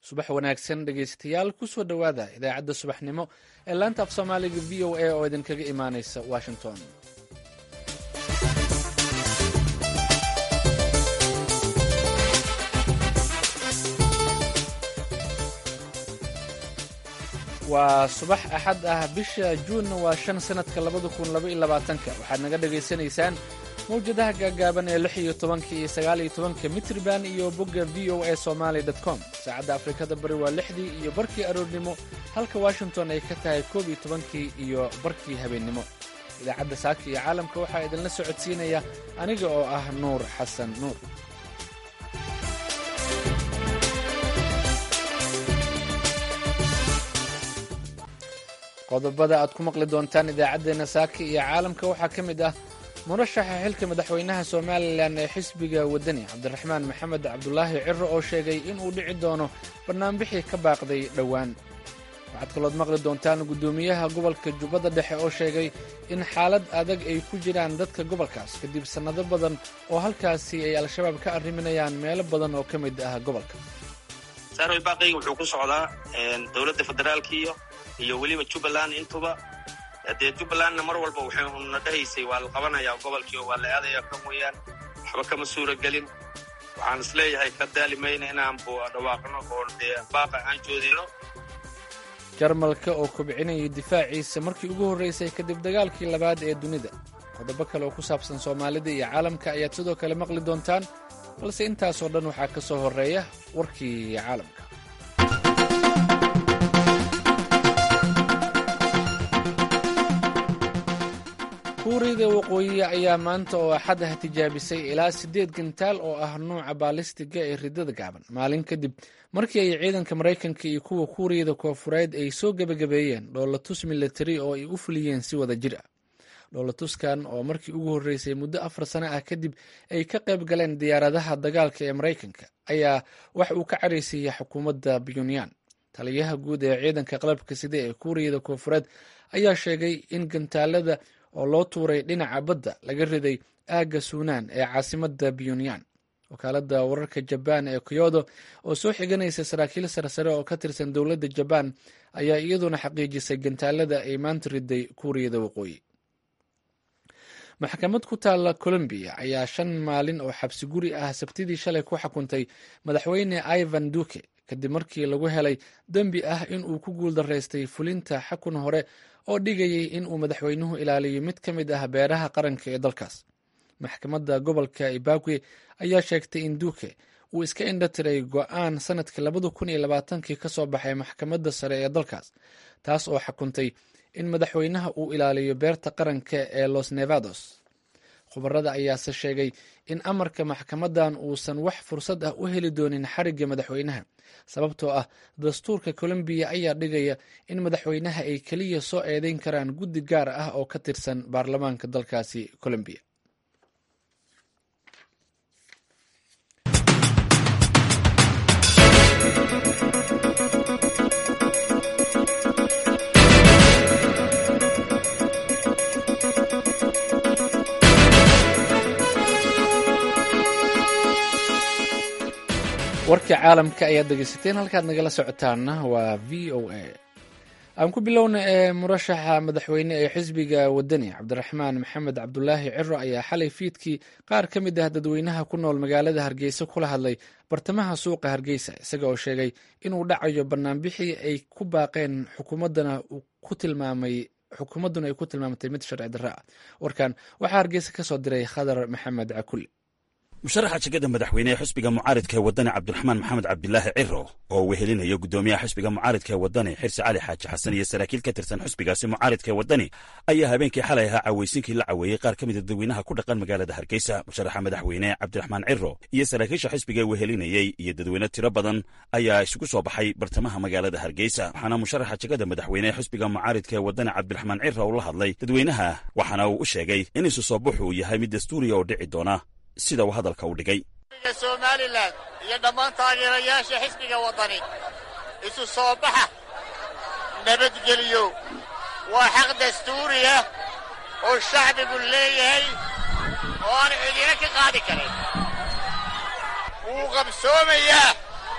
subax wanaagsan dhegaystayaal kusoo dhowaada idaacadda subaxnimo ee laanta af soomaaliga v o a oo idinkaga imaanaysa washington waa subax axad ah bisha juunna waa shan sannadka labada kun labaiyolabaatanka waxaad naga dhagaysanaysaan mawjadaha gaagaaban ee lix iyo tobanka iyo sagaal iyo tobanka mitriban iyo bogga v o a somaali com saacadda afrikada bari waa lixdii iyo barkii aroornimo halka washington ay ka tahay koob iyo tobankii iyo barkii habeennimo idaacadda saaka iyo caalamka waxaa idinla socodsiinaya aniga oo ah nuur xasan nuur qodobada aad ku maqli doontaan idaacaddeenna saaka iyo caalamka waxaa ka mid ah murashaxa xilka madaxweynaha somalilan ee xisbiga waddani cabdiraxmaan maxamed cabdulaahi ciro oo sheegay inuu dhici doono bannaanbixii ka baaqday dhowaan waxaad kalood maqli doontaan guddoomiyaha gobolka jubbadda dhexe oo sheegay in xaalad adag ay ku jiraan dadka gobolkaas kadib sannado badan oo halkaasi ay al-shabaab ka arriminayaan meelo badan oo ka mid ah gobolka saarway baaqayga wuxuu ku socdaa dowladda federaalkiiyo iyo weliba jubbaland intuba dee jubbalandna mar walba waxayna dhahaysay waa la qabanayaa gobolkii waa la aadaya kan weeyaan waxba kama suura gelin waxaan is leeyahay ka daali mayna inaan dhawaaqno oo dee baaqa aan joodino jarmalka oo kobcinayay difaaciisa markii ugu horraysay kadib dagaalkii labaad ee dunida qodobo kale oo ku saabsan soomaalida iyo caalamka ayaad sidoo kale maqli doontaan balse intaasoo dhan waxaa ka soo horreeya warkii caalamka kuuriyada waqooyi ayaa maanta oo axad ah tijaabisay ilaa siddeed gantaal oo ah nuuca baalistiga ee ridada gaaban maalin kadib markii ay ciidanka maraykanka iyo kuwa kuuriyada koofureed ay soo gebagabeeyeen dhoolatus milatari oo ay u fuliyeen si wada jir ah dhoolatuskan oo markii ugu horreysay muddo afar sano ah kadib ay ka qayb galeen diyaaradaha dagaalka ee maraykanka ayaa wax uu ka caraysiiyey xukuumadda puntland taliyaha guud ee ciidanka qalabka sida ee kuuriyada koofureed ayaa sheegay in gantaalada oo loo tuuray dhinaca badda laga riday aagga suunaan ee caasimadda pyonyan wakaaladda wararka jabaan ee kyodo oo soo xiganaysa saraakiil sarsare oo ka tirsan dowladda jabaan ayaa iyaduna xaqiijisay gantaalada ay maanta riday kuuriyada waqooyi maxkamad ku taalla colombiya ayaa shan maalin oo xabsi guri ah sabtidii shalay ku xukuntay madaxweyne ivan duke kadib markii lagu helay dembi ah in uu ku guuldaraystay fulinta xakun hore oo dhigayay in uu madaxweynuhu ilaaliyo mid ka mid ah beeraha qaranka ee dalkaas maxkamadda gobolka ibagwe ayaa sheegtay in duke uu iska indha tiray go-aan sanadkii labada kun iyo labaatankii ka soo baxay maxkamadda sare ee dalkaas taas oo xukuntay in madaxweynaha uu ilaaliyo beerta qaranka ee los nevados khubarada ayaase sheegay in amarka maxkamadan uusan wax fursad ah u heli doonin xarigga madaxweynaha sababtoo ah dastuurka colombiya ayaa dhigaya in madaxweynaha ay keliya soo eedeyn karaan guddi gaar ah oo ka tirsan baarlamaanka dalkaasi colombiya warkii caalamka ayaad dhegeysateen halkaad nagala socotaanna waa v o a aan ku bilowna ee murashaxa madaxweyne ee xisbiga waddani cabdiraxmaan maxamed cabdulaahi ciro ayaa xalay fiidkii qaar ka mid ah dadweynaha ku nool magaalada hargeysa kula hadlay bartamaha suuqa hargeysa isaga oo sheegay inuu dhacayo banaanbixii ay ku baaqeen xukuumaddana ku tilmaamay xukuumadduna ay ku tilmaamtay mid sharci darro ah warkan waxaa hargeysa ka soo diray khadar maxamed cakulle musharaxa jegada madaxweyne ee xusbiga mucaaridka ee waddani cabdiraxmaan maxamed cabdilaahi ciro oo wehelinaya guddoomiyaha xusbiga mucaaridka ee waddani xirsi cali xaaji xasan iyo saraakiil ka tirsan xusbigaasi mucaaridka ee waddani ayaa habeenkii xalay ahaa cawaysinkii la caweeyey qaar ka mida dadweynaha ku dhaqan magaalada hargeysa musharaxa madaxweyne cabdiraxmaan ciro iyo saraakiisha xusbiga wehelinayey iyo dadweyne tiro badan ayaa isugu soo baxay bartamaha magaalada hargeysa waxaana musharaxa jegada madaxweyne ee xusbiga mucaaridka ee waddani cabdiraxmaan ciro uu la hadlay dadweynaha waxaana uu u sheegay in isu soo baxu uu yahay mid dastuuriya oo dhici doona sida uu hadalka u dhigay somalilan iyo dhammaan taageerayaasha xisbiga waddani isu soo baxa nabadgeliyo waa xaq dastuuri ah oo shacbigu leeyahay oo aan cidina ka qaadi karin wuu qabsoomayaa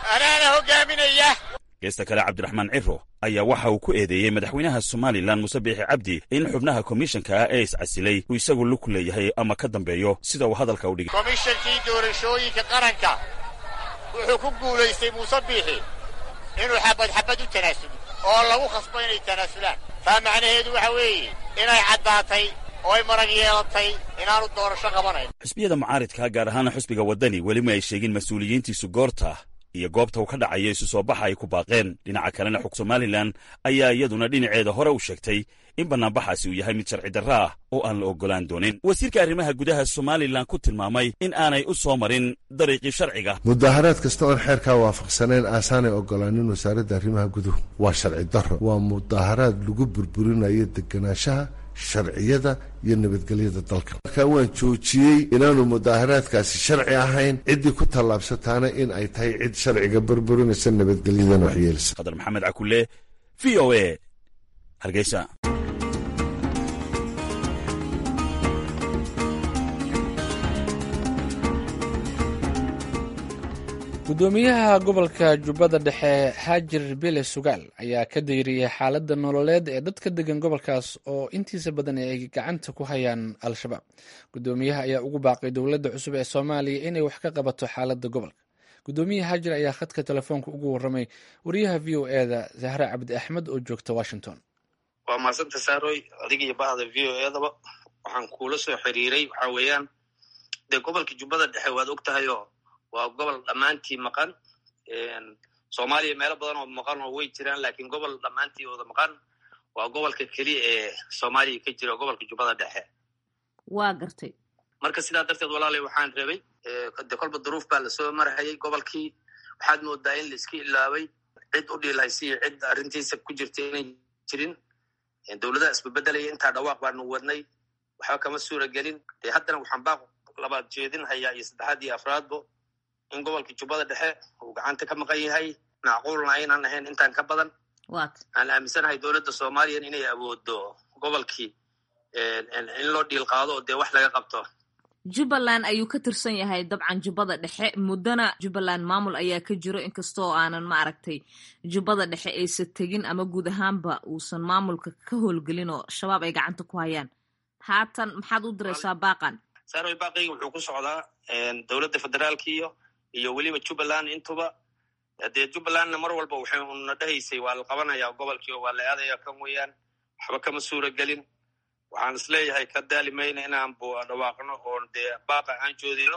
anaana hoggaaminaya geesta kale cabdiraxmaan ciro ayaa waxa uu ku eedeeyey madaxweynaha somalilan muse biixi cabdi in xubnaha komishanka ah ee iscasilay uu isagu lug leeyahay ama ka dambeeyo sida uu hadalka u dhigay komishankii doorashooyinka qaranka wuxuu ku guulaystay muuse biixi inuu xabad xabad u tanaasulo oo lagu khasbo inay tanaasulaan taa macnaheedu waxa weeye inay caddaatay oo ay marag yeelatay inaanu doorasho qabanayn xisbiyada mucaaridka gaar ahaana xusbiga waddani weli ma ay sheegin mas-uuliyiintiisu goorta iyo goobta uu ka dhacayo isu soo baxa ay ku baaqeen dhinaca kalena xog somalilan ayaa iyaduna dhinaceeda hore u sheegtay in bannaanbaxaasi uu yahay mid sharci darro ah oo aan la oggolaan doonin wasiirka arrimaha gudaha somalilan ku tilmaamay in aanay u soo marin dariiqii sharciga mudaharaad kasta oon xeerkaa waafaqsanayn aasaanay ogolaanin wasaaradda arrimaha guduhu waa sharci darro waa mudaharaad lagu burburinayo deganaanshaha sharciyada iyo nabadgelyada dalka markaa waan joojiyey inaanu mudaaharaadkaasi sharci ahayn ciddii ku tallaabsataana in ay tahay cid sharciga burburinaysa nabadgelyadan waxyeelisa qadar maxamed cakule v o a hargeysa gudoomiyaha gobolka jubbada dhexe haajir bile sugaal ayaa ka dayriyey xaaladda nololeed ee dadka degan gobolkaas oo intiisa badan ay gacanta ku hayaan al-shabaab gudoomiyaha ayaa ugu baaqay dowladda cusub ee soomaaliya inay wax ka qabato xaaladda gobolka gudoomiyaha haajir ayaa khadka telefoonka ugu warramay wariyaha v o e da zahre cabdi axmed oo joogta washington waa maasanta saaroy adiga iyo bahda v o edaba waxaan kuula soo xiriiray waxa weeyaan dee gobolka jubbada dhexe waad og tahayoo waa gobol dhammaantii maqan soomaaliya meelo badan oo maqan oo way jiraan laakiin gobol dhammaantii wada maqan waa gobolka keliya ee soomaaliya ka jira gobolka jubbada dhexe waa gartay marka sidaa darteed walaalay waxaan rabay de kolba duruuf baa lasoo marhayay gobolkii waxaad moodaa in laiska ilaabay cid u dhiilhaysiyo cid arrintiisa ku jirta inay jirin dowladaha isbabedelaya intaa dhawaaq baanu wadnay waxba kama suura gelin dee haddana waxaan baaq labaad jeedin hayaa iyo saddexaad iyo afraadbo in gobolka jubbada dhexe uu gacanta ka maqan yahay macquulna aynaan ahayn intaan ka badan aan aaminsanahay dowladda soomaaliyan inay awoodo gobolkii in loo dhiil qaado oo dee wax laga qabto jubbaland ayuu ka tirsan yahay dabcan jubbada dhexe muddona jubbaland maamul ayaa ka jiro inkastoo aanan maaragtay jubbada dhexe aysa tegin ama guud ahaanba uusan maamulka ka howlgelin oo shabaab ay gacanta ku hayaan haatan maxaad u diraysaa baaqan saaroy baaqayga wuxuu ku socdaa dowladda federaalka iyo iyo weliba jubbaland intuba dee jubbalandna mar walba waxay una dhahaysay waa la qabanayaa gobolkii oo waa la aadaya kan weeyaan waxba kama suura gelin waxaan isleeyahay ka daali mayna inaan dhawaaqno oo dee baaqa aan joodino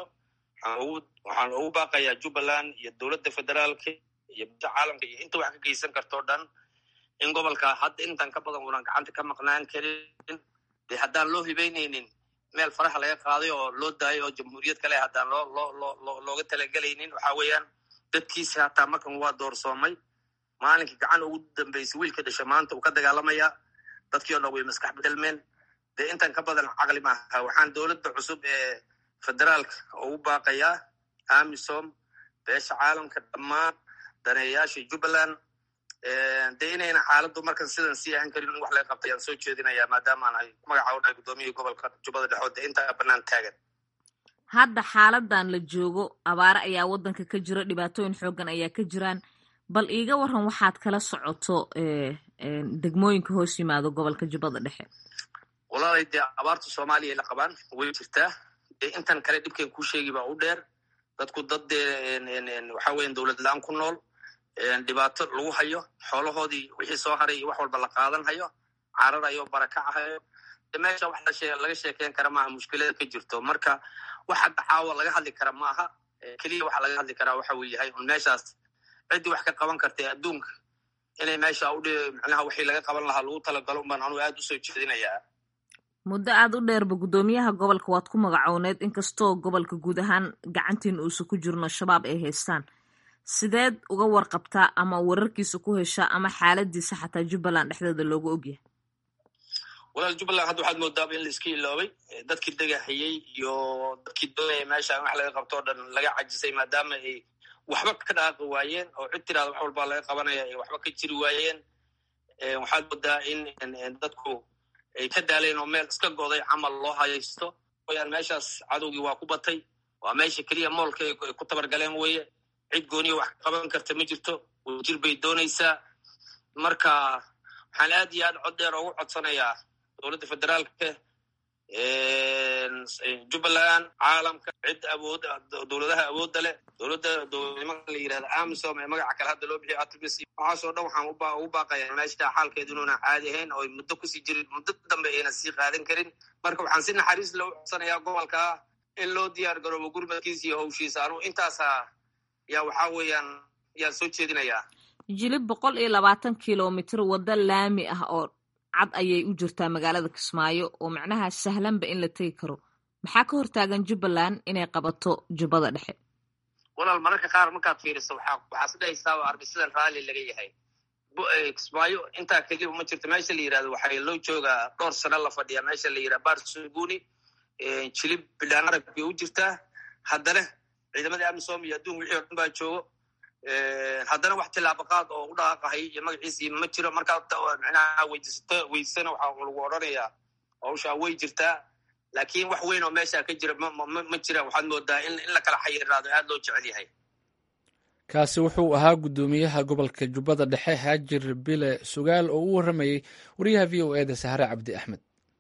waxaan ugu baaqayaa jubbaland iyo dowladda federaalka iyo bada caalamka iyo inta wax ka geysan kartoo dhan in gobolka hadda intan ka badan unan gacanta ka maqnaan karin dee haddaan loo hibeynaynin meel faraha laga qaaday oo loo daayo oo jamhuuriyad kale haddaan loo loo loo loo looga talagelaynin waxa weeyaan dadkiisi hataa markan waa doorsoomay maalinkii gacan ugu dambeysay wiilka dhasha maanta uu ka dagaalamayaa dadkii o dhan way maskax bedelmeen dee intan ka badan caqli maaha waxaan dowladda cusub ee federaalka ugu baaqayaa amisom beesha caalamka dhammaan daneeyayaasha jubbaland dee inayna xaaladdu markan sidan sii ahan karin in wax laga qabta ayaan soo jeedinayaa maadaama aan ahay magaca u dhahay gudoomiyihii gobolka jubbada dhexood dee intaa bannaan taagan hadda xaaladan la joogo abaare ayaa waddanka ka jiro dhibaatooyin xooggan ayaa ka jiraan bal iiga waran waxaad kala socoto degmooyinka hoos yimaado gobolka jubbada dhexe walaalay dee abaarta soomaaliya la qabaan way jirtaa dee intan kale dhibkan kuu sheegi baa u dheer dadku dad dee waxa weyan dowlad la-aan ku nool dhibaato lagu hayo xoolahoodii wixii soo haray iyo wax walba la qaadan hayo cararayo barakacahayo meesha wax laga sheekeyn kara maaha mushkilada ka jirto marka wax hadda caawa laga hadli kara maaha keliya waxa laga hadli karaa waxa uu yahay un meeshaas ciddii wax ka qaban kartay adduunka inay meesha udh micnaha wixii laga qaban lahaa lagu talagalo unbaan anuu aad usoo jeedinayaa muddo aad u dheerba guddoomiyaha gobolka waad ku magacowneed inkastoo gobolka guud ahaan gacantiin uusan ku jirno shabaab ay haystaan sideed uga warqabtaa ama wararkiisa ku heshaa ama xaaladiisa xataa jubbaland dhexdeeda loogu ogyahay walaal jubbaland hadda waxaad moodaaba in la iska iloobay dadkii degahayey iyo dadkii doonaya meesha in wax laga qabto o dhan laga cajisay maadaama ay waxba ka dhaaqi waayeen oo cid tiraada wax walbaa laga qabanaya ay waxba ka jiri waayeen waxaad moodaa in dadku ay ka daaleen oo meel iska goday camal loo hayaysto wayaan meeshaas cadowgii waa ku batay waa meesha keliya moolka ay ku tabargaleen weye cid gooniya wax qaban karta ma jirto wadajir bay doonaysaa marka waxaan aad iyo aad cod dheer ugu codsanayaa dowladda federaalka jubbaland caalamka cid awood dowladaha awoodda leh dowladda dowladnimada la yirahda amisom ee magaca kale hadda loo bixiyo atbc waxaasoo dhan waxaan ugu baaqayaa meesha xaalkeedu inuuna caadi ahayn oo muddo kusii jirin muddo dambe ayna sii qaadan karin marka waxaan si naxariis loo codsanayaa gobolka in loo diyaar garoobo gurmadkiisa iyo howshiisa anugu intaasa yaa waxaa weeyaan yaan soo jeedinayaa jilib boqol iyo labaatan kilomitr waddo laami ah oo cad ayay u jirtaa magaalada kismaayo oo macnaha sahlanba in la tegi karo maxaa ka hortaagan jubbaland inay qabato jubbada dhexe walaal mararka qaar markaad fiiriso waxaa isdhahaysaaba arbisidan raalli laga yahay kismaayo intaa keliya ma jirto meesha la yirahdo waxaa loo joogaa dhowr sano la fadhiyaa meesha la yirahda barsuguni jilib bidhaan arag bay u jirtaa haddana ciidamadii amisom iyo adduun wixii o dhan baa joogo haddana wax tilaabaqaad oo u dhaqaaqahay iyo magaciisii ma jiro markaad micnaha weydiisato weydisana waxaa lagu odhanayaa hawshaa way jirtaa laakiin wax weyn oo meesha ka jira ma jira waxaad moodaa in la kala xayiraado aad loo jecel yahay kaasi wuxuu ahaa guddoomiyaha gobolka jubbada dhexe haajir bile sugaal oo u warramayey wariyaha v o eda sahre cabdi axmed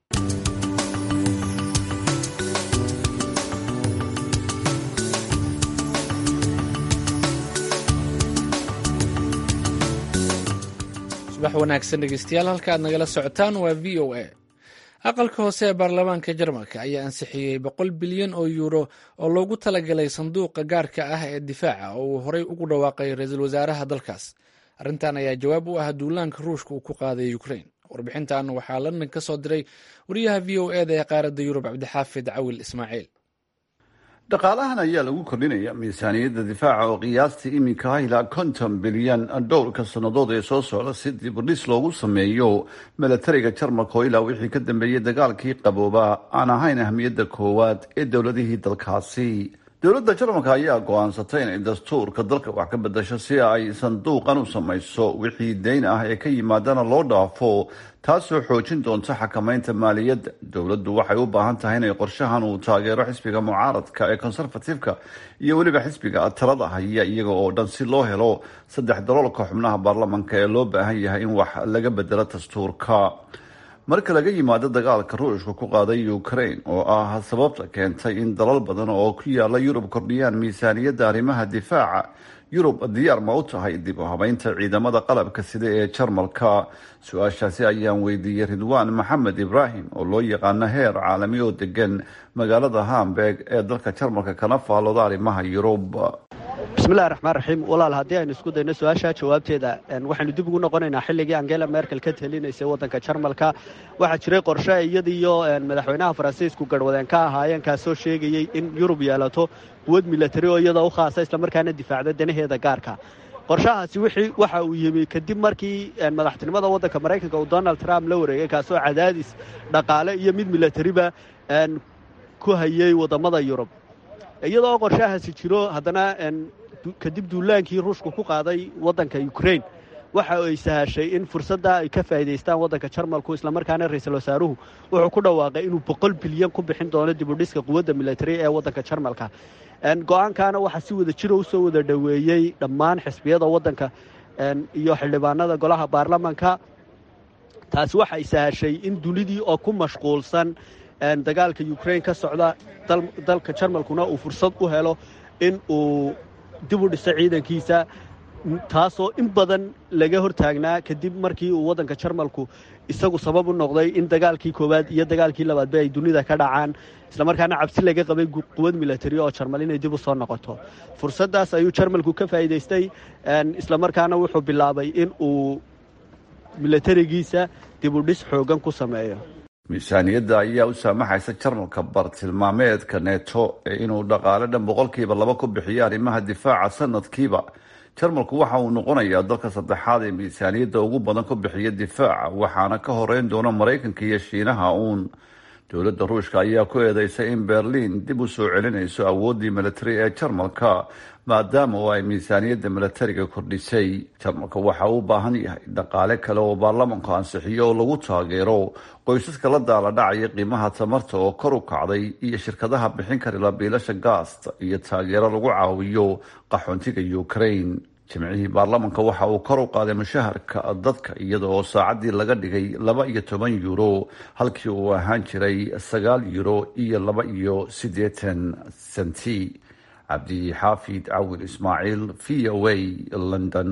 subax wanaagsan dhegeystayaal halka aad nagala socotaan waa v o a aqalka hoose ee baarlamaanka jarmalka ayaa ansixiyey boqol bilyan oo yuuro oo loogu talagalay sanduuqa gaarka ah ee difaaca oo uu horey ugu dhawaaqay ra-iisul wasaaraha dalkaas arrintan ayaa jawaab u ah duulaanka ruushka uu ku qaaday ukrain warbixintan waxaa london ka soo diray wariyaha v o eda ee qaaradda yurub cabdixaafid cawil ismaaciil dhaqaalahan ayaa lagu kordhinaya miisaaniyadda difaaca oo qiyaastii iminka ah ilaa konton bilyan dhowrka sannadood ee soo socda si dibudhis loogu sameeyo milatariga jarmalka oo ilaa wixii ka dambeeyey dagaalkii qabooba aan ahayn ahmiyadda koowaad ee dowladihii dalkaasi dowladda jarmalka ayaa go-aansatay inay dastuurka dalka wax ka bedasho si ay sanduuqan u samayso wixii dayn ah ee ka yimaadana loo dhaafo taasoo xoojin doonta xakamaynta maaliyadda dowladdu waxay u baahan tahay inay qorshahan uu taageero xisbiga mucaaradka ee conservatifeka iyo weliba xisbiga talada haya iyaga oo dhan si loo helo saddex daloolka xubnaha baarlamanka ee loo baahan yahay in wax laga bedelo dastuurka marka laga yimaado dagaalka ruushka ku qaaday ukraine oo ah sababta keentay in dalal badan oo ku yaala yurub kordhiyaan miisaaniyadda arrimaha difaaca yurub diyaar ma u tahay dib u habeynta ciidamada qalabka sida ee jarmalka su-aashaasi ayaan weydiiyey ridwaan maxamed ibraahim oo loo yaqaano heer caalami oo degan magaalada hamburg ee dalka jarmalka kana faallooda arrimaha yurub bismillahi raxmaan raxiim walaal haddii aynu isku dayno su-aasha jawaabteeda waxaynu dib ugu noqonaynaa xilligii angela merkel ka talinaysay waddanka jarmalka waxaa jiray qorshe iyadiiyo madaxweynaha faransiisku garhwadeen ka ahaayeen kaasoo sheegayey in yurub yeelato quwad milatari oo iyadoo u khaasa islamarkaana difaacda danaheeda gaarka qorshahaasi waxa uu yimi kadib markii madaxtinimada waddanka maraykanka uu donald trump la wareegay kaasoo cadaadis dhaqaale iyo mid milatariba ku hayay waddammada yurub iyadoo qorshahaasi jiro haddana kadib duulaankii ruushku ku qaaday waddanka ukrain waxa ay sahashay in fursadda ay ka faa'iidaystaan waddanka jarmalku islamarkaana ra-iisul wasaaruhu wuxuu ku dhawaaqay inuu boqol bilyan ku bixin doono dibudhiska quwadda militari ee waddanka jarmalka go-aankaana waxaa si wada jiro usoo wada dhoweeyey dhammaan xisbiyada waddanka iyo xildhibaanada golaha baarlamanka taasi waxa ay sahashay in dunidii oo ku mashquulsan dagaalka ukrain ka socda dalka jarmalkuna uu fursad u helo in uu dib u dhiso ciidankiisa taasoo in badan laga hortaagnaa kadib markii uu waddanka jarmalku isagu sabab u noqday in dagaalkii koowaad iyo dagaalkii labaadba ay dunida ka dhacaan islamarkaana cabsi laga qabay quwad milatari oo jarmal inay dib u soo noqoto fursaddaas ayuu jarmalku ka faa'iidaystay islamarkaana wuxuu bilaabay in uu milatarigiisa dib u dhis xoogan ku sameeyo miisaaniyadda ayaa u saamaxaysa jarmalka bartilmaameedka neto ee inuu dhaqaale dhan boqolkiiba laba ku bixiyo arrimaha difaaca sanadkiiba jarmalku waxa uu noqonayaa dalka saddexaad ee miisaaniyadda ugu badan ku bixiya difaaca waxaana ka horeyn doona maraykanka iyo shiinaha uun dowladda ruushka ayaa ku eedeysay in berliin dib u soo celinayso awooddii militari ee jarmalka maadaama oo ay miisaaniyadda milatariga kordhisay jarmalka waxa uu u baahan yahay dhaqaale kale oo baarlamanku ansixiyo oo lagu taageero qoysaska la daala dhacaya qiimaha tamarta oo kor u kacday iyo shirkadaha bixin karila biilasha gaasta iyo taageero lagu caawiyo qaxoontiga ukraine jimcihii baarlamanka waxa uu kor u qaaday mushaharka dadka iyada oo saacaddii laga dhigay laba iyo toban euro halkii uu ahaan jiray sagaal euro iyo laba iyo siddeetan senti cabdi xaafid cawil ismaaciil v o a london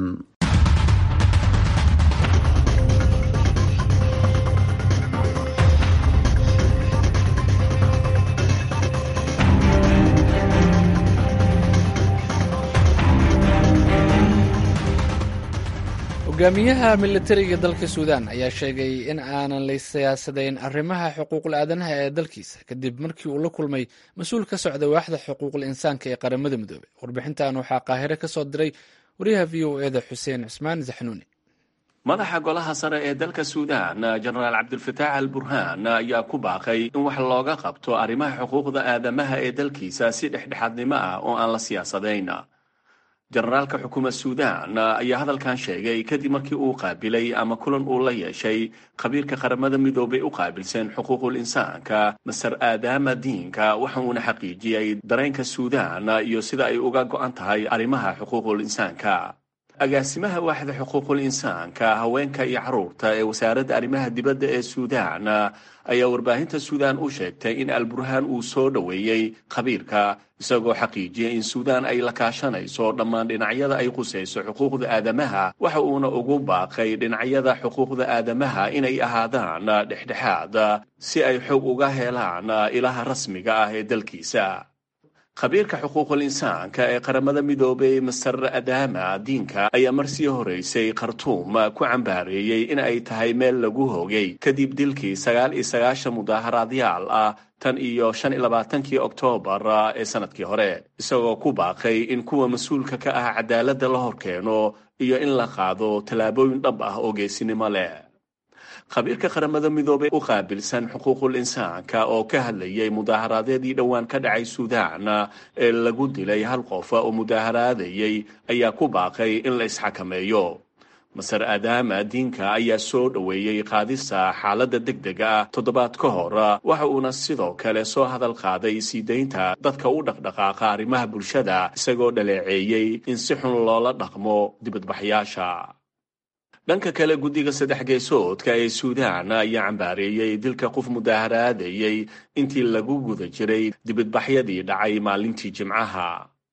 hogaamiyaha militariga dalka suudaan ayaa sheegay in aanan la siyaasadayn arrimaha xuquuqul aadanaha ee dalkiisa kadib markii uu la kulmay mas-uul ka socda waaxda xuquuqul insaanka ee qaramada midoobey warbixintan waxaa qaahire ka soo diray wariyaha v o eda xuseen cismaan zaxnuuni madaxa golaha sare ee dalka suudaan jenaraal cabdulfataax al burhaan ayaa ku baaqay in wax looga qabto arrimaha xuquuqda aadamaha ee dalkiisa si dhexdhexaadnimo ah oo aan la siyaasadayn jenaraalka xukuumad suudaan ayaa hadalkan sheegay kadib markii uu qaabilay ama kulan uu la yeeshay khabiirka qaramada midoobay u qaabilsan xuquuqul insaanka maser aadaama diinka waxa uuna xaqiijiyey dareenka suudaan iyo sida ay uga go-an tahay arrimaha xuquuqul insaanka agaasimaha waaxda xuquuqul insaanka haweenka iyo caruurta ee wasaaradda arrimaha dibadda ee suudaan ayaa warbaahinta suudaan u sheegtay in alburhaan uu soo dhoweeyey khabiirka isagoo xaqiijiyay in suudaan ay la kaashanayso dhammaan dhinacyada ay qusayso xuquuqda aadamaha waxa uuna ugu baaqay dhinacyada xuquuqda aadamaha inay ahaadaan dhexdhexaad si ay xog uga helaan ilaha rasmiga ah ee dalkiisa khabiirka xuquuqul insaanka ee qaramada midoobay master adaama diinka ayaa marsii horeysay khartuum ku cambaareeyey in ay tahay meel lagu hogay kadib dilkii sagaal iyo sagaashan mudaaharaadyaal ah tan iyo shan iyo labaatankii oktoobar ee sanadkii hore isagoo ku baaqay in kuwa mas-uulka ka ah cadaaladda la horkeeno iyo in la qaado tallaabooyin dhab ah oo geesinimo leh khabiirka qaramada midoobey u qaabilsan xuquuqul insaanka oo ka hadlayay mudaaharaadyadii dhowaan ka dhacay suudaan ee lagu dilay hal qof oo mudaaharaadayay ayaa ku baaqay in la isxakameeyo maser aadaama diinka ayaa soo dhoweeyey qaadista xaaladda degdega ah toddobaad ka hor waxa uuna sidoo kale soo hadal qaaday sii daynta dadka u dhaqdhaqaaqa arrimaha bulshada isagoo dhaleeceeyey in si xun loola dhaqmo dibadbaxyaasha dhanka kale guddiga saddex geesoodka ee suudaan ayaa cambaareeyey dilka qof mudaaharaadayey intii lagu guda jiray dibadbaxyadii dhacay maalintii jimcaha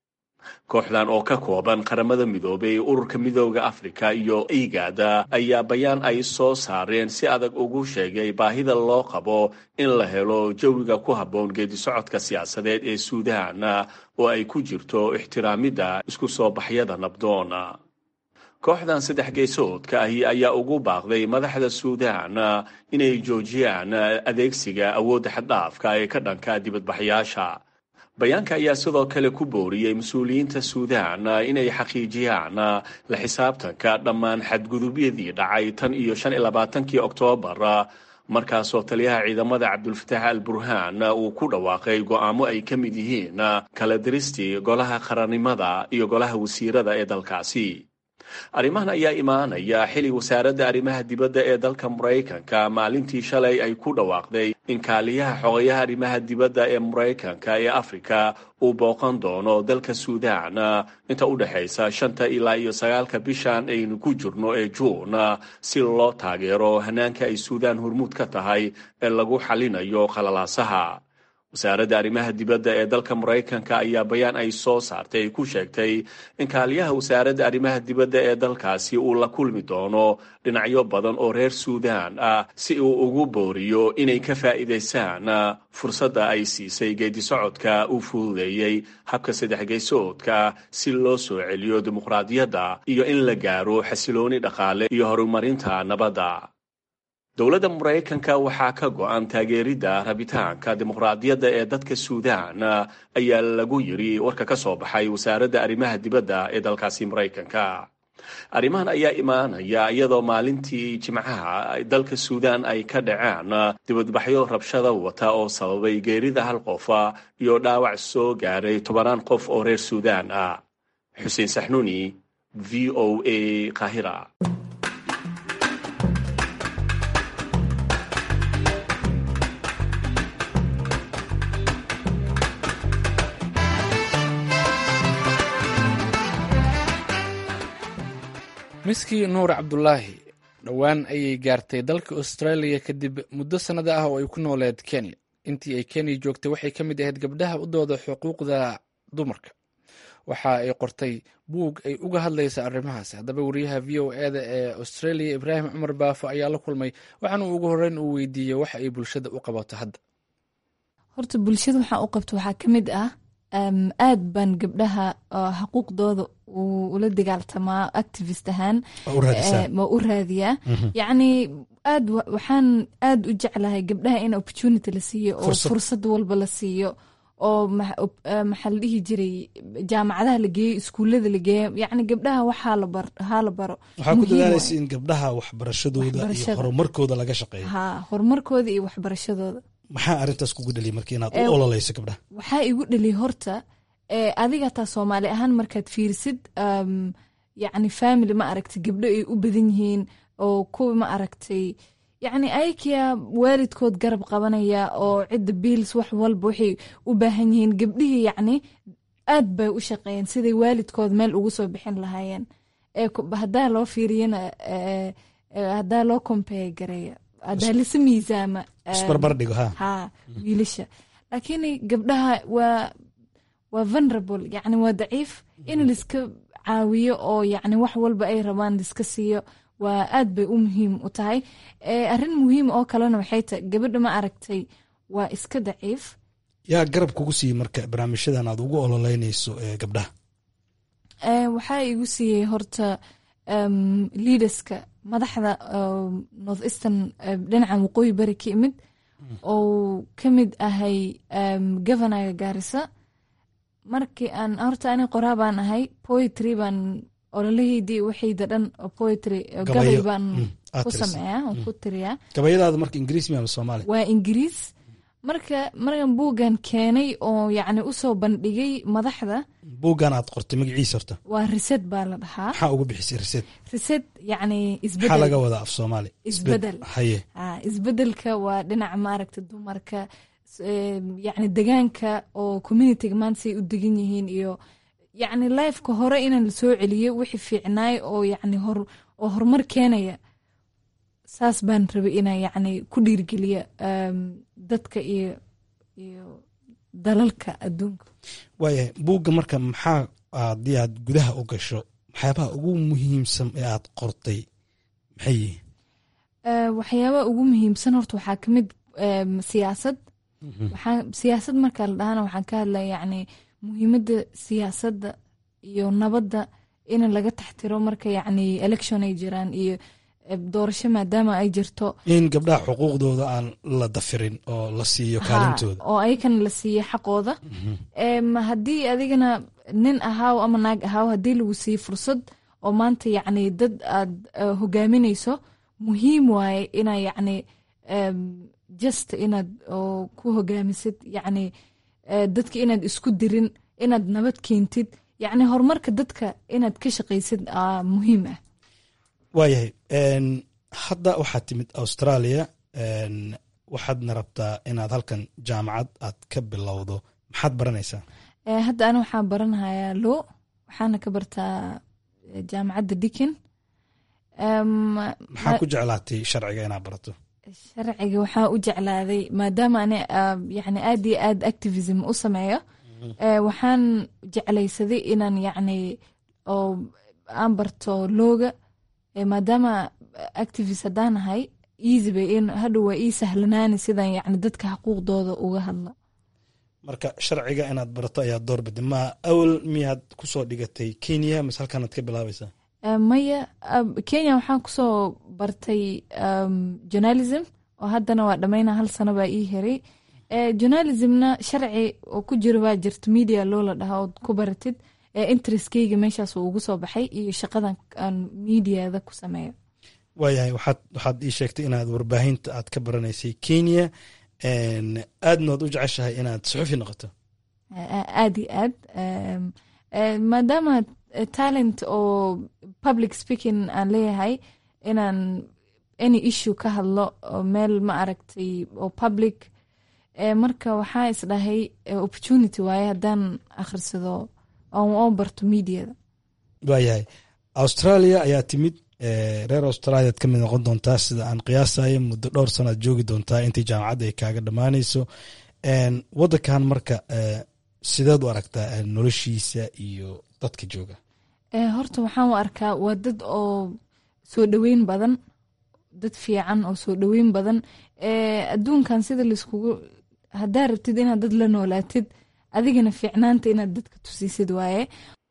kooxdan oo ka kooban qaramada midoobay ururka midooda afrika iyo igada ayaa bayaan ay soo saareen si adag ugu sheegay baahida loo qabo in la helo jawiga ku habboon geedisocodka siyaasadeed ee suudaan oo ay ku jirto ixtiraamidda isku soo baxyada nabdoon kooxdan saddex geesoodka ahi ayaa ugu baaqday madaxda suudaan inay joojiyaan adeegsiga awoodda xaddhaafka ee ka dhanka dibadbaxyaasha bayaanka ayaa sidoo kale ku booriyey mas-uuliyiinta suudaan inay xaqiijiyaan la xisaabtanka dhammaan xadgudubyadii dhacay tan iyo shan iyo labaatankii oktoobar markaasoo taliyaha ciidamada cabdulfataax al burhaan uu ku dhawaaqay go'aamo ay ka mid yihiin kala diristii golaha qarannimada iyo golaha wasiirada ee dalkaasi arrimahan ayaa imaanaya xili wasaaradda arrimaha dibadda ee dalka maraykanka maalintii shalay ay ku dhawaaqday in kaaliyaha xogayaha arrimaha dibadda ee maraykanka ee afrika uu booqan doono dalka suudaan inta u dhexaysa shanta ilaa iyo sagaalka bishan aynu ku jirno ee juun si loo taageero hanaanka ay suudaan hormuud ka tahay ee lagu xalinayo khalalaasaha wasaaradda arrimaha dibadda ee dalka maraykanka ayaa bayaan ay soo saartay ku sheegtay in kaaliyaha wasaaradda arrimaha dibadda ee dalkaasi uu la kulmi doono dhinacyo badan oo reer suudaan ah si uu ugu booriyo inay ka faa'iidaystaan fursadda ay siisay geedisocodka uu fududeeyey habka saddex geysoodka si loo soo celiyo dimuqraadiyadda iyo in la gaaro xasilooni dhaqaale iyo horumarinta nabadda dowladda maraykanka waxaa ka go-an taageeridda rabitaanka dimuqraadiyadda ee dadka suudaan ayaa lagu yiri warka ka soo baxay wasaaradda arrimaha dibadda ee dalkaasi maraykanka arrimahan ayaa imaanaya iyadoo maalintii jimcaha dalka suudaan ay ka dhaceen dibadbaxyo rabshada wata oo sababay geerida hal qofa iyo dhaawac soo gaaray tobanaan qof oo reer suudaan ah xuseen saxnuuni v o a qaahira miskii nuur cabdulaahi dhowaan ayay gaartay dalka australia kadib muddo sannada ah oo ay ku nooleed kenya intii ay kenya joogtay waxay ka mid ahayd gabdhaha u dooda xuquuqda dumarka waxa ay qortay buug ay uga hadlaysa arrimahaas haddaba wariyaha v o eda ee australia ibraahim cumar baafo ayaa la kulmay waxaana ugu horreyn uu weydiiyey waxa ay bulshada u qabato hadda horta bulshada waxaa u qabto waxaa ka mid ah aad baan gabdhaha xuquuqdooda ula dagaaltamaa activist ahaan ma u raadiyaa yacni aad waxaan aad u jeclahay gabdhaha in opportunity la siiyo oo fursad walba la siiyo oo maxaa la dhihi jiray jaamacadaha la geeyo iskuullada la geeyo yacni gabdhaha waxaa la baro waxaa ku dadaalaysa in gabdhaha waxbarashadooda iyo horumarkooda laga shaqeeyo ha horumarkooda iyo waxbarashadooda maxaa arrintaas kugu dhaliya marka inaad u ololeyso gabdhaha waxaa igu dhaliya horta adiga taa soomaali ahaan markaad fiirisid yacni family ma aragtay gabdho ay u badan yihiin oo kuwa ma aragtay yacni ayakiya waalidkood garab qabanaya oo cidda biils wax walba waxay u baahan yihiin gabdhihii yacni aad bay u shaqeeyeen siday waalidkood meel ugu soo bixin lahaayeen haddaa loo fiiriyana haddaa loo compare gareeya haddaa lisa miisaama isbarbardhigo ha ha wiilasha laakiin gabdhaha waa waa vulnerable yacni waa daciif in laiska caawiyo oo yacni wax walba ay rabaan laiska siiyo waa aad bay u muhiim u tahay arrin muhiim oo kalena waxay tahay gabadha ma aragtay waa iska daciif yaa garab kugu siiyey marka barnaamijyadan aad ugu ololeynayso gabdhaha waxaa igu siiyey horta leaderska madaxda north eastern dhinacan waqooyi bari ka imid oo ka mid ahay governaga gaarisa markii aan horta ani qoraa baan ahay poetry baan ololaheydii waxayda dhan poetry gabay baan ku sameeyaa aan ku tiriyaa gabayadaada marka ingiriis miya ama soomaali waa ingiriis marka markan buuggan keenay oo yacni usoo bandhigay madaxda buuggan aad qortay magaciisa horta waa rised baa la dhahaa maxaa ugu bixisay rised rised yacni isbedel maxaa laga wadaa af soomaali isbedel haye isbedelka waa dhinaca maaragta dumarka yacni degaanka oo communityga maanta say u degan yihiin iyo yacni lifeka hore inaan lasoo celiyo wixii fiicnaay oo yacni hor oo horumar keenaya saas baan rabay inaan yacni ku dhiirgeliya dadka iyo iyo dalalka adduunka waayahay buugga marka maxaa haddii aad gudaha u gasho waxyaabaha ugu muhiimsan ee aad qortay maxay yihiin waxyaabaha ugu muhiimsan horta waxaa ka mid siyaasad waxaa siyaasad marka la dhahana waxaan ka hadlaya yacni muhiimadda siyaasadda iyo nabadda in laga taxtiro marka yacni election ay jiraan iyo doorasho maadaama ay jirto in gabdhaha xuquuqdooda aan la dafirin oo la siiyo kaalintooda oo ayakana la siiyo xaqooda haddii adigana nin ahaaw ama naag ahaaw haddii lagu siiyo fursad oo maanta yacni dad aad hogaaminayso muhiim waaye inaa yacni just inaad oo ku hogaamisid yacni dadka inaad isku dirin inaad nabad keentid yacni horumarka dadka inaad ka shaqaysid muhiim ah waayahay hadda waxaad timid australia waxaadna rabtaa inaad halkan jaamacad aad ka bilowdo maxaad baranaysaa hadda ani waxaan baranahayaa lo waxaana ka bartaa jaamacadda dikin maxaa ku jeclaatay sharciga inaad barato sharciga waxaa u jeclaaday maadaama ani yani aad iyo aad activism u sameeyo waxaan jeclaysaday inaan yacni oo aan barto looga maadaama activist haddaan ahay easy bay hadhow waa ii sahlanaani sidan yacni dadka xuquuqdooda uga hadla marka sharciga inaad barato ayaa doorbiday ma awal miyaad kusoo dhigatay kenya mase halkaanaad ka bilaabaysaa maya kenya waxaan kusoo bartay journalism oo haddana waa dhammayna hal sano baa ii heray journalismna sharci oo ku jiro baa jirta media loo la dhahaa ood ku baratid interestkeyga meeshaas uu ugu soo baxay iyo shaqadan aan mediada ku sameeyo waayahay waxaad waxaad ii sheegtay inaad warbaahinta aad ka baranaysay kenya aadna oad u jeceshahay inaad suxufi noqoto aad iyo aad maadaama talent oo public speaking aan leeyahay inaan any issue ka hadlo oo meel ma aragtay oo public marka waxaa isdhahay opportunity waaye haddaan akhrisado oon oo barto mediada waayahay australia ayaa timid reer australiaad ka mid noqon doontaa sida aan qiyaasayo muddo dhowr sano aad joogi doontaa intii jaamacadda ay kaaga dhammaanayso wadankan marka sideed u aragtaa noloshiisa iyo dadka jooga horta waxaan u arkaa waa dad oo soo dhoweyn badan dad fiican oo soo dhoweyn badan adduunkan sida laiskugu haddaa rabtid inaad dad la noolaatid adigana fiicnaanta inaad dadka tusiisid waaye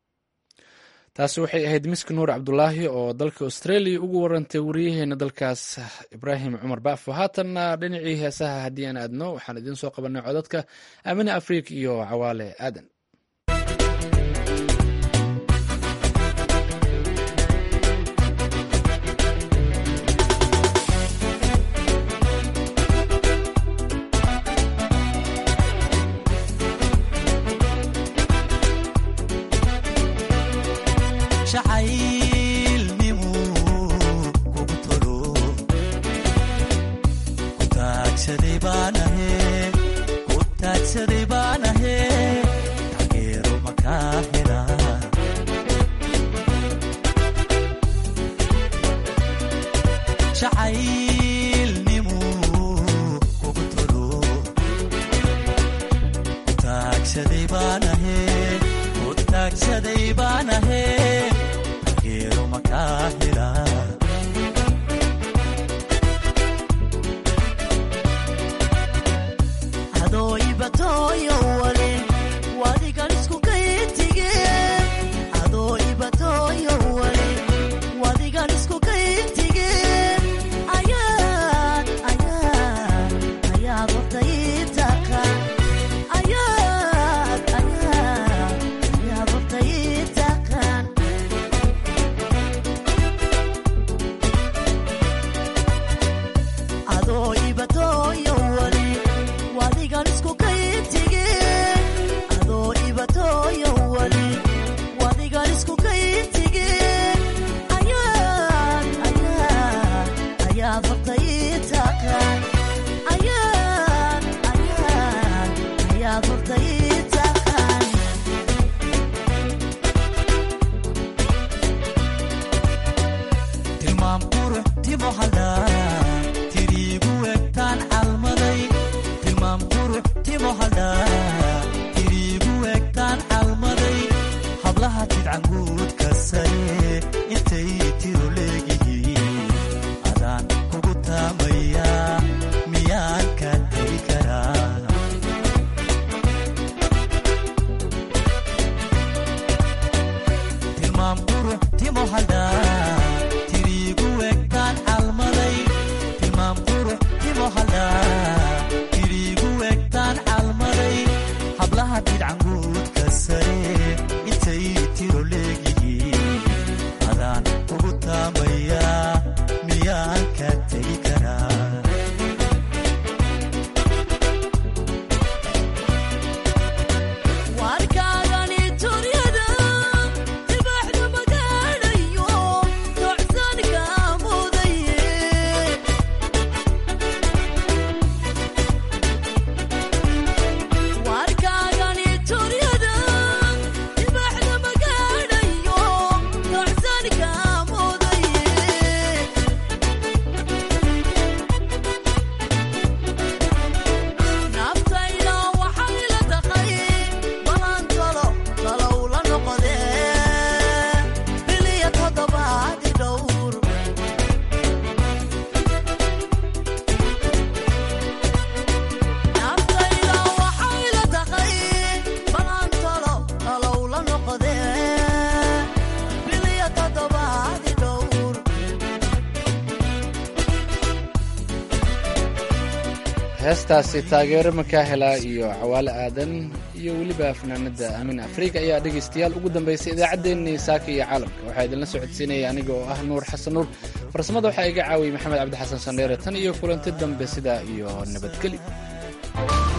taasi waxay ahayd miski nuur cabdulaahi oo dalka australia ugu warantay wariyaheena dalkaas ibraahim cumar baafo haatanna dhinacii heesaha haddii aan aadno waxaan idiin soo qabanay codadka amine afriik iyo cawaale aadan sare intay tiro leegihiin adaan ugu heestaasi taageero makaahela iyo cawaale aadan iyo weliba fanaanada aamin afrika ayaa dhegaystayaal ugu dambaysay idaacaddeenii saaka iyo caalamka waxaa idinla socodsiinaya aniga oo ah nuur xasan nuur farsamada waxaa iga caawiyey maxamed cabdi xasan sandheere tan iyo kulanti dambe sidaa iyo nabadgeli